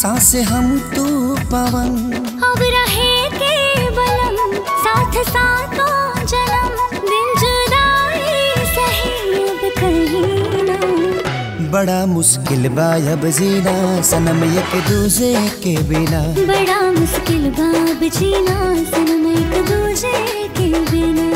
सांस हम तू पवन अब रहे के बलम साथ साथों जन्म दिन जुदाई सही अब कहीं ना बड़ा मुश्किल बा अब जीना सनम एक दूजे के बिना बड़ा मुश्किल बाब जीना सनम एक दूजे के बिना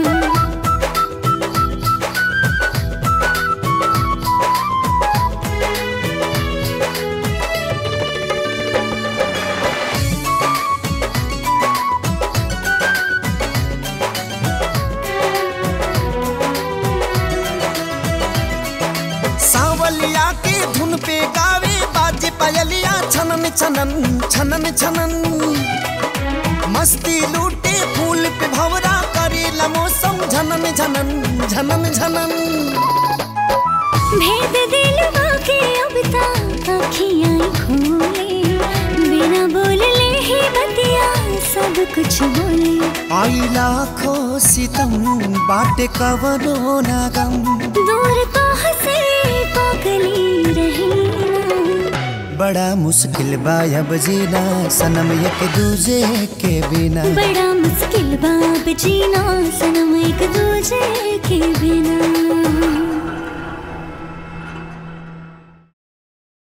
सावलिया के धुन पे गावे बाजे पायलिया छनन छनन छनन छनन मस्ती लूटे फूल पे भवरा करेला मौसम झनन झनन झनन झनन भेद दिल के अब तक अखियां खोले बिना बोलले ही बतिया सब कुछ बोले आई लाखों सितम बाटे कवनो नागम दूर तो हंसे पागली रही ना बड़ा मुश्किल बा अब जीना सनम एक दूजे के बिना बड़ा मुश्किल बाब जीना सनम एक दूजे के बिना